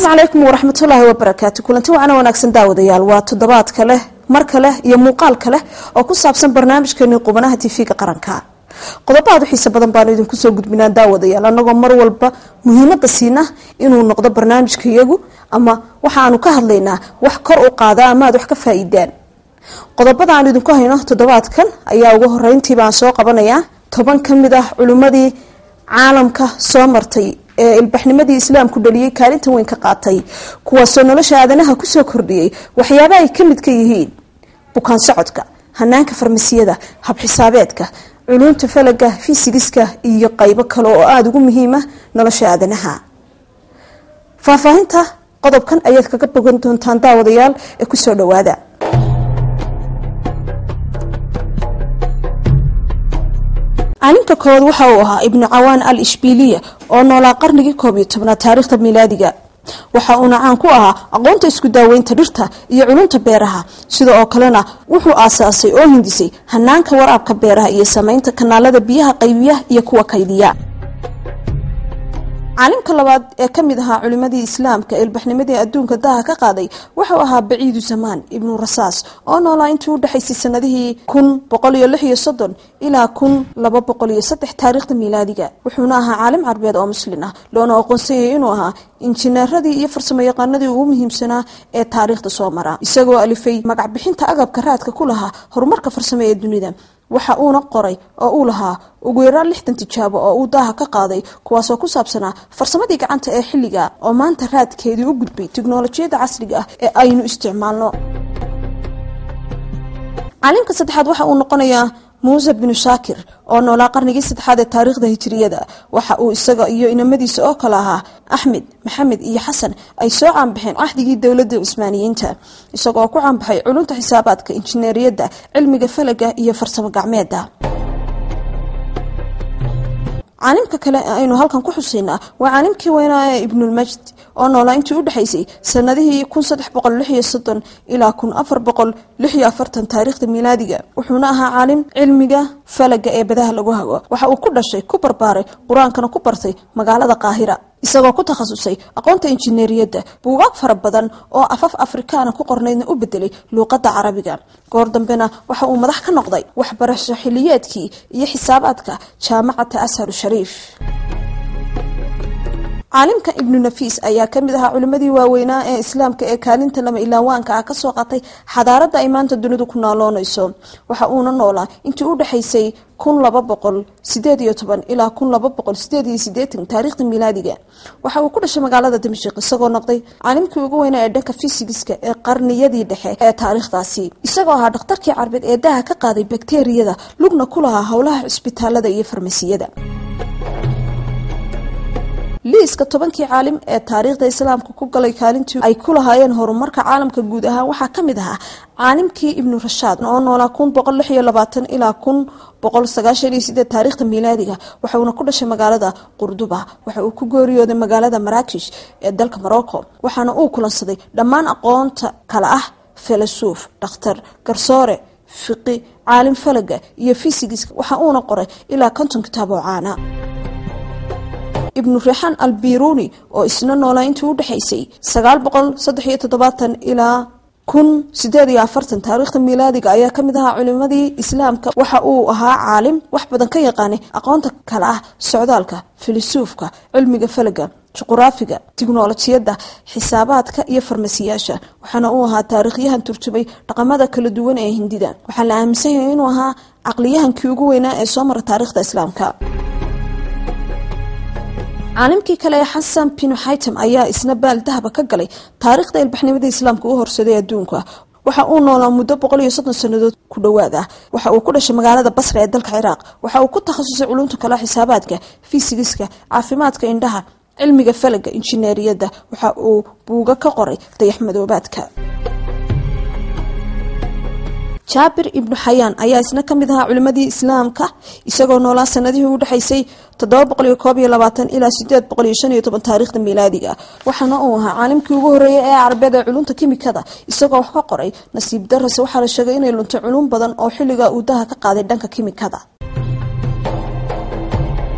calaykum waraxmatullaahi wabarakaatu kulanti wacana wanaagsan daawadayaal waa toddobaad kale mar kale iyo muuqaal kale oo ku saabsan barnaamijkeeni qubanaha tv-ga qaranka qodobo aad u xiise badan baanu idinku soo gudbinaa daawadayaal anagoo mar walba muhiimada siina inuu noqdo barnaamijka iyagu ama waxaanu ka hadlaynaa wax kor u qaada ama aad wax ka faa-iidaan qodobada aan idinku hayno toddobaadkan ayaa ugu horeyntiibaan soo qabanayaa toban ka mid ah culimmadii caalamka soo martay ee ilbaxnimadii islaamku dhaliyey kaalinta weyn ka qaatay kuwaasoo nolosha aadanaha kusoo kordhiyey waxyaaba ay ka mid ka yihiin bukaan socodka hanaanka farmasiyada habxisaabeedka culunta falaga fisigiska iyo qaybo kale oo aada ugu muhiima nolosha aadanaha faahfaahinta qodobkan ayaad kaga bogan doontaan daawadayaal ee kusoo dhawaada caalimka koowaad waxa uu ahaa ibnu cawaan al ishbiliya oo noolaa qarnigii koob iyo tobnaad taariikhda miilaadiga waxa uuna caan ku ahaa aqoonta isku daaweynta dhirta iyo culunta beeraha sida oo kalena wuxuu aasaasay oo hindisay hanaanka waraabka beeraha iyo sameynta kanaalada biyaha qaybiya iyo kuwa kaydiya caalimka labaad ee ka mid ahaa culimadii islaamka ilbaxnimadii adduunka daha ka qaaday wuxuu ahaa baciidu zamaan ibnu rasaas oo noolaa intii u dhexaysay sanadihii kun boqol iyo lix iyo soddon ilaa kun laba boqol iyo saddex taariikhda miilaadiga wuxuuna ahaa caalim carbeed oo muslin ah loona aqoonsanyay inuu ahaa injineeradii iyo farsamo yaqaanadii ugu muhiimsanaa ee taariikhda soo mara isagoo alifay magac bixinta agabka raadka ku lahaa horumarka farsamo ee dunida waxa uuna qoray oo uu lahaa ugu yaraan lixdan tijaabo oo uu daaha ka qaaday kuwaasoo ku saabsanaa farsamadii gacanta ee xilliga oo maanta raadkeedii u gudbay tiknolojiyadda casriga ah ee aynu isticmaalno caalimka saddexaad waxa uu noqonayaa muuse binu shaakir oo noolaa qarnigii saddexaad ee taariikhda hijiriyada waxa uu isaga iyo inamadiisa oo kale ahaa axmed maxamed iyo xasan ay soo caanbaxeen cahdigii dowladda cusmaaniyiinta isagoo ku caanbaxay culunta xisaabaadka injineeriyadda cilmiga falaga iyo farsamo gacmeeda caalimka kale ee aynu halkan ku xusaynaa waa caalimkii weynaa ee ibnulmajd oo noolaa intii u dhexaysay sanadihii kun saddex boqol lix iyo soddon ilaa kun afar boqol lix iyo afartan taariikhda miilaadiga wuxuuna ahaa caalim cilmiga falaga ee badaha lagu hago waxa uu ku dhashay ku barbaaray qur-aankana ku bartay magaalada qaahira isagoo ku takhasusay aqoonta injineeriyadda buugaag fara badan oo afaf afrikaana ku qornaydna u bedelay luuqadda carabiga goor dambena waxa uu madax ka noqday waxbarasho xiliyeedkii iyo xisaabaadka jaamacata asharu shariif caalimka ibnu nafiis ayaa kamid ahaa culimadii waaweynaa ee islaamka ee kaalinta lama ilaawaanka ah kasoo qatay xadaaradda ay maanta dunidu ku naaloonayso waxa uuna noolaa intii u dhexaysay kun laba boqol sideed iyo toban ilaa kun laba boqol sideed iyo sideetan taariikhda miilaadiga waxa uu ku dhashay magaalada dimashik isagoo noqday caalimkii ugu weynaa ee dhanka fisigiska ee qarniyadii dhexe ee taariikhdaasi isagoo ahaa dhakhtarkii carbeed ee daha ka qaaday bakteriyada lugna ku lahaa howlaha cusbitaalada iyo farmasiyada liiska tobankii caalim ee taariikhda islaamka ku galay kaalintii ay ku lahaayeen horumarka caalamka guud ahaan waxaa ka mid ahaa caalimkii ibnu rashaad oo noolaa kun boqol lix iyo labaatan ilaa kun boqol sagaashan iyo sideed taariikhda miilaadiga waxauna ku dhashay magaalada qurduba waxa uu ku geeriyooday magaalada maraakish ee dalka morocco waxaana uu kulansaday dhammaan aqoonta kale ah filasuuf dhakhtar garsoore fiqi caalim falaga iyo fisigiska waxa uuna qoray ilaa konton kitaab oo caana ibnu rixaan albiruni oo isna noolaa intii u dhexaysay sagaal boqol saddex iyo toddobaatan ilaa kun sideed iyo afartan taariikhda miilaadiga ayaa kamid ahaa culimadii islaamka waxa uu ahaa caalim wax badan ka yaqaanay aqoonta kale ah socdaalka filisuufka cilmiga falaga juquraafiga tiknolojiyadda xisaabaadka iyo farmasiyaasha waxaana uu ahaa taariikhyahan turjubay dhaqamada kala duwan ee hindida waxaa la aaminsan yahay inuu ahaa caqliyahankii ugu weynaa ee soo mara taariikhda islaamka caalimkii kale ee xasan binu xaytam ayaa isna baal dahaba ka galay taariikhda ilbaxnimada islaamka u horsaday adduunka waxa uu noolaa muddo boqol iyo soddon sannadood ku dhowaad ah waxa uu ku dhashay magaalada basra ee dalka ciraaq waxa uu ku takhasusay culunta kale xisaabaadka fisigiska caafimaadka indhaha cilmiga falaga injineeriyadda waxa uu buuga ka qoray dayaxmadoobaadka jaabir ibnu xayaan ayaa isna kamid ahaa culimadii islaamka isagoo noolaa sanadihii u dhexaysay toddoba boqol iyo koob iyo labaatan ilaa sideed boqol iyo shan iyo toban taariikhda miilaadiga waxaana uu ahaa caalimkii ugu horreeyay ee carbeed ee culunta kimikada isagoo wax ka qoray nasiib darase waxaa la sheegay inay luntay culum badan oo xilliga uu daha ka qaaday dhanka kimikada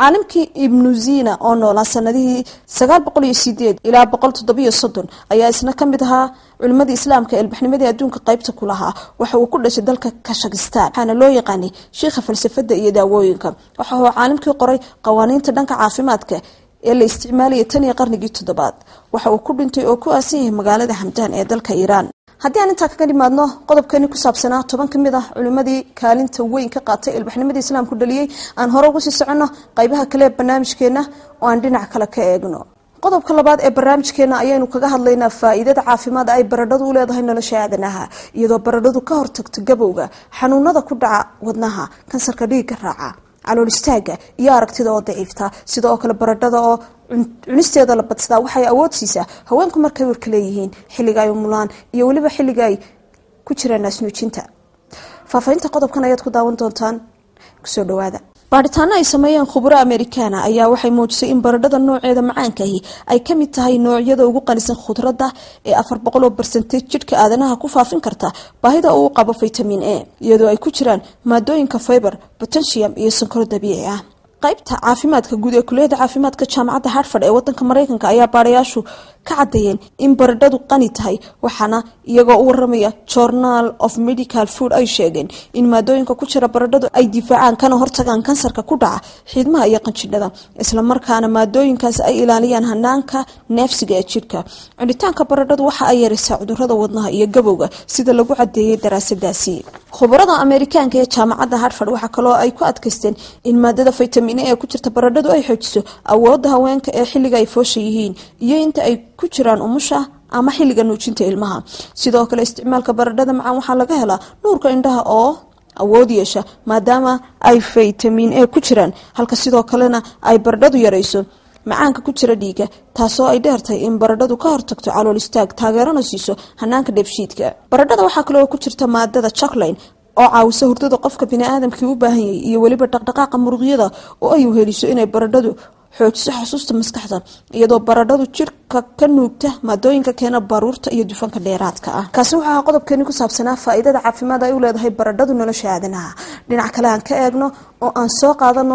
caalimkii ibnu zina oo noolaa sanadihii sagaal boqol iyo sideed ilaa boqol toddobiyo soddon ayaa isna ka mid ahaa culimadii islaamka ee ilbaxnimadii adduunka qaybta ku lahaa waxa uu ku dhashay dalka kashakistan waxaana loo yaqaanay shiikha falsafada iyo daawooyinka waxa uu caalimkii qoray qawaaniinta dhanka caafimaadka ee la isticmaalayay tan iyo qarnigii toddobaad waxa uu ku dhintay oo ku aasan yahay magaalada hamdaan ee dalka iiraan haddii aan intaa kaga dhimaadno qodobkeeni ku saabsanaa toban ka mid ah culimadii kaalinta weyn ka qaatay ilbaxnimadii islaamku dhaliyey aan hore uga sii soconno qaybaha kale ee barnaamijkeena oo aan dhinac kale ka eegno qodobka labaad ee barnaamijkeena ayaynu kaga hadlaynaa faa-iidada caafimaad ay baradhadu u leedahay nolosha aadanaha iyadoo baradhadu ka hortagto gabowga xanuunada ku dhaca wadnaha kansarka dhiigga raaca calool istaaga iyo aragtida oo daciifta sida oo kale baradhada oo cunisteeda la badsadaa waxay awood siisaa haweenku markay warka leeyihiin xilliga ay umulaan iyo weliba xilliga ay ku jiraan naasnuujinta faahfaahinta qodobkan ayaad ku daawan doontaan kusoo dhawaada baadhitaano ay sameeyeen khuburo amerikaana ayaa waxay muujisay in baradhada nooceeda macaankaahi ay ka mid tahay noocyada ugu qanisan khudradda ee afar boqol oo barsenteej jidhka aadanaha ku faafin karta baahida uu qabo vitamin a iyadoo ay ku jiraan maadooyinka fiber potentium iyo sonkoro dabiici ah qaybta caafimaadka guud ee kuliyada caafimaadka jaamacadda hartford ee wadanka mareykanka ayaa baadhayaashu ka cadeeyeen in baradhadu qani tahay waxaana iyagoo u waramaya journal of medical food ay sheegeen in maadooyinka ku jira baradhadu ay difaacaan kana hortagaan kansarka ku dhaca xiidmaha iyo qanjidhada islamarkaana maadooyinkaas ay ilaaliyaan hanaanka neefsiga ee jidhka cunitaanka baradhadu waxa ay yaraysaa cudurada wadnaha iyo gabowga sida lagu cadeeyey daraasadaasi khubarada ameerikaanka ee jaamacadda hartford waxaa kaloo ay ku adkaysteen in maadada vitamin ee ku jirta baradhadu ay xoojiso awooda haweenka ee xilliga ay foosha yihiin iyo inta ay ku jiraan umusha ama xilliga nuujinta ilmaha sidoo kale isticmaalka baradhada macaan waxaa laga helaa nuurka indhaha oo awood yeesha maadaama ay vitamin e ku jiraan halka sidoo kalena ay baradhadu yarayso macaanka ku jira dhiiga taasoo ay dheertahay in baradhadu ka hortagto calool istaag taageerana siiso hanaanka dheefshiidka baradhada waxaa kaloo ku jirta maadada jacklin oo caawisa hurdada qofka biniaadamkii u baahan yahay iyo weliba dhaqdhaqaaqa muruqyada oo ay uheliso inay baradhadu xoojiso xusuusta maskaxda iyadoo baradhadu jirka ka nuugta maadooyinka keena baruurta iyo dufanka dheeraadka ah kaasi wuxuu ahaa qodobkeeni ku saabsanaa faa-iidada caafimaad ay u leedahay baradhadu nolosha aadanaha dhinac kale aan ka eegno oo aan soo qaadano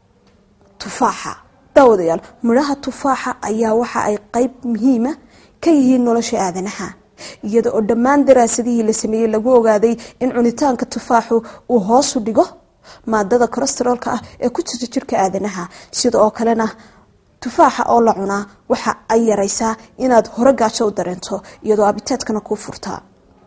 tufaaxa daawadayaal midhaha tufaaxa ayaa waxa ay qeyb muhiima ka yihiin nolosha aadanaha iyada oo dhammaan daraasadihii la sameeyey lagu ogaaday in cunitaanka tufaaxu uu hoosu dhigo maadada kolestaroolka ah ee ku jirta jirka aadanaha sida oo kalena tufaaxa oo la cunaa waxa ay yaraysaa inaad hore gaajo u dareento iyadoo abiteedkana kuu furtaa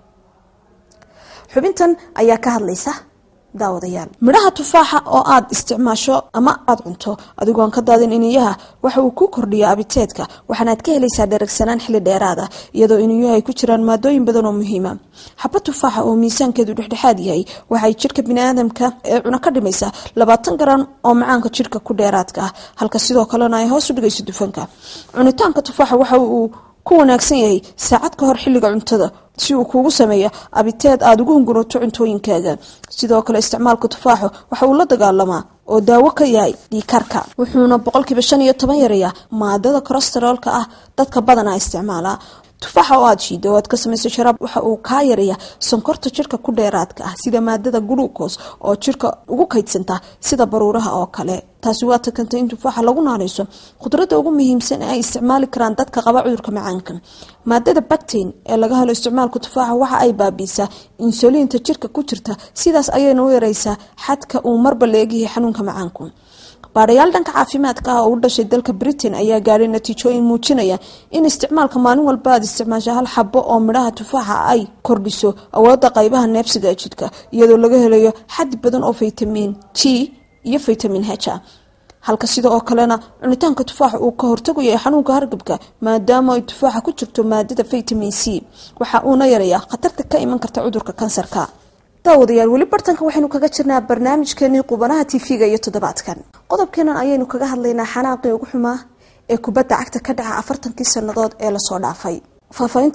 xubintan ayaa ka hadlaysa daawadayaal midhaha tufaaxa oo aada isticmaasho ama aada cunto adigoon ka daadin iniyaha waxa uu ku kordhiya abiteedka waxaanaad ka helaysaa dheragsanaan xilli dheeraada iyadoo iniyaha ay ku jiraan maadooyin badan oo muhiima xaba tufaaxa oo miisaankeedu dhexdhexaad yahay waxay jidhka biniaadamka ee cuno ka dhimaysaa labaatan garan oo macaanka jidhka ku dheeraadka ah halka sidoo kalena ay hoos u dhigayso dufanka cunitaanka tufaaxa waxa uu ku wanaagsan yahay saacad ka hor xilliga cuntada si uu kuugu sameeya abiteed aada ugu hungurato cuntooyinkaaga sidoo kale isticmaalka tufaaxo waxa uu la dagaalamaa oo daawo ka yahay dhiikarka wuxuuna boqolkiiba shan iyo toban yareeyaa maadada kolestaroolka ah dadka badanaa isticmaalaa tufaaxa oo aada shiida oo aad ka samayso sharaab waxa uu kaa yareeyaa sonkorta jirka ku dheeraadka ah sida maadada glucos oo jirka ugu kaydsanta sida baruuraha oo kale taasi waa takantay in tufaaxa lagu naanayso khudradda ugu muhiimsan ee ay isticmaali karaan dadka qaba cudurka macaanka maadada bactain ee laga helo isticmaalka tufaaxa waxa ay baabiisaa insuliinta jirka ku jirta sidaas ayayna u yareysaa xadka uu marba leegyahay xanuunka macaanku baadhayaal dhanka caafimaadka ah oo u dhashay dalka britain ayaa gaadhay natiijooyin muujinaya in isticmaalka maalin walba aad isticmaasho hal xabo oo midhaha tufaaxa ay kordhiso awooda qaybaha neefsiga ee jidhka iyadoo laga helayo xad badan oo vitamin g iyo vitamin h ah halka sida oo kalena cunitaanka tufaaxa uu ka hortagu yahay xanuunka hargabka maadaama ay tufaaxa ku jirto maadada vitamin c waxa uuna yareeyaa khatarta ka iman karta cudurka kansarka daawadayaal weli bartanka waxaynu kaga jirnaa barnaamijkeenii qubanaha tv-ga iyo toddobaadkan qodobkeenan ayaynu kaga hadlaynaa xanaaqii ugu xumaa ee kubadda cagta ka dhaca afartankii sannadood ee lasoo dhaafay faahfaahinta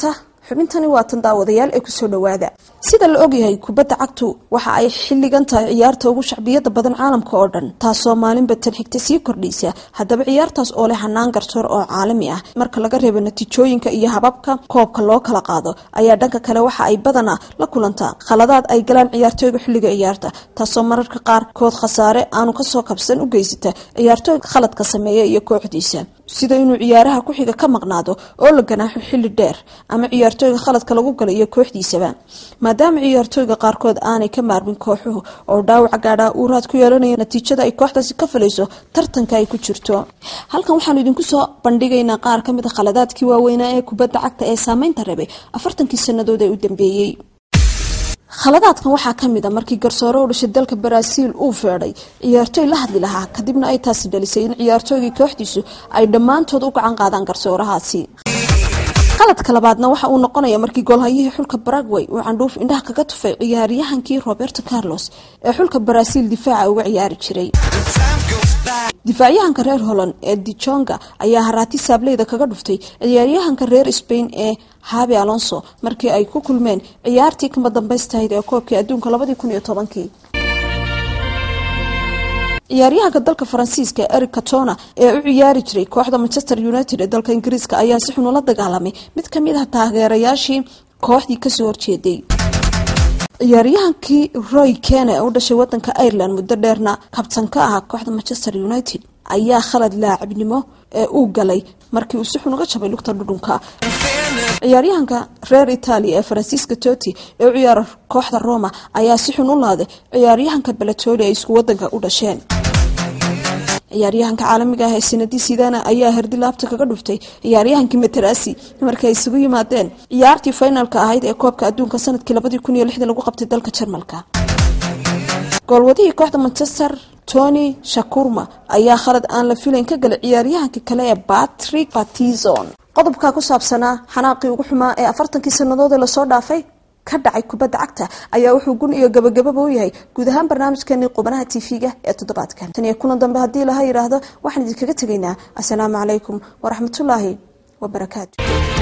xubintani waa tan daawadayaal ee kusoo dhawaada sida la ogyahay kubadda cagtu waxa ay xilligan tahay ciyaarta ugu shacbiyada badan caalamka oo dhan taasoo maalinba tan xigta sii kordhaysa haddaba ciyaartaas oo leh hanaan garsoor oo caalami ah marka laga reebo natiijooyinka iyo hababka koobka loo kala qaado ayaa dhanka kale waxa ay badanaa la kulantaa khaladaad ay galaan ciyaartooyga xilliga ciyaarta taasoo mararka qaar kood khasaare aanu kasoo kabsan u geysata ciyaartooyga khaladka sameeya iyo kooxdiisa sida inuu ciyaaraha ku xiga ka maqnaado oo la ganaaxo xilli dheer ama ciyaartooyga khaladka lagu gala iyo kooxdiisaba maadaama ciyaartooyga qaarkood aanay ka maarmin kooxuhu oo dhaawaca gaadhaa uu raad ku yeelanaya natiijada ay kooxdaasi ka falayso tartanka ay ku jirto halkan waxaanu idinku soo bandhigaynaa qaar ka mid a khaladaadkii waaweynaa ee kubadda cagta ee saameynta rabay afartankii sannadood ee u dambeeyey khaladaadkan waxaa ka mid a markii garsoore u dhashay dalka baraaziil uu feedhay ciyaartooy la hadli lahaa kadibna ay taasi dhalisay in ciyaartooygii kooxdiisu ay dhammaantood u gacan qaadaan garsoorahaasi qaladka labaadna waxa uu noqonaya markii goolhayihii xulka baragway uu candhuuf indhaha kaga tufay ciyaaryahankii roberto carlos ee xulka baraaziil difaaca uga ciyaari jiray difaacyahanka reer holland ee dijonga ayaa haraati saableyda kaga dhuftay ciyaaryahanka reer spain ee habi alonso markii ay ku kulmeen ciyaartii kama dambaystahayd ee koobkii adduunka labadii kun iyo tobankii ciyaaryahanka dalka faransiiska eric catona ee u ciyaari jiray kooxda manchester united ee dalka ingiriiska ayaa si xun ula dagaalamay mid ka mid ah taageerayaashii kooxdii kasoo horjeeday ciyaaryahankii roy kene ee u dhashay wadanka ireland muddo dheerna kabtan ka ahaa kooxda manchester united ayaa khalad laacibnimo ee uu galay markii uu si xun uga jabay lugta dhudhunka ciyaaryahanka reer italia ee faransiiska toti ee u ciyaara kooxda roma ayaa si xun u laaday ciyaaryahanka balatoli ay isku wadanka u dhasheen ciyaaryahanka caalamiga ah ee sinadi sidana ayaa herdi laabta kaga dhuftay ciyaaryahankii materasi markii ay isugu yimaadeen ciyaartii finalka ahayd ee koobka adduunka sanadkii labadii kun iyo lixdii lagu qabtay dalka jarmalka goolwadihii kooxda manchester tony shakurma ayaa khalad aan la filayn ka galay ciyaaryahankii kale ee patrick patizon qodobka ku saabsanaa xanaaqii ugu xumaa ee afartankii sannadood ee lasoo dhaafay ka dhacay kubadda cagta ayaa wuxuu gun iyo gabagababa u yahay guud ahaan barnaamijkeenii qubanaha tv-ga ee toddobaadkan tan iyo kulan dambe haddii laha yidhaahdo waxaan idinkaga tegaynaa assalaamu calaykum waraxmatullaahi wabarakaatu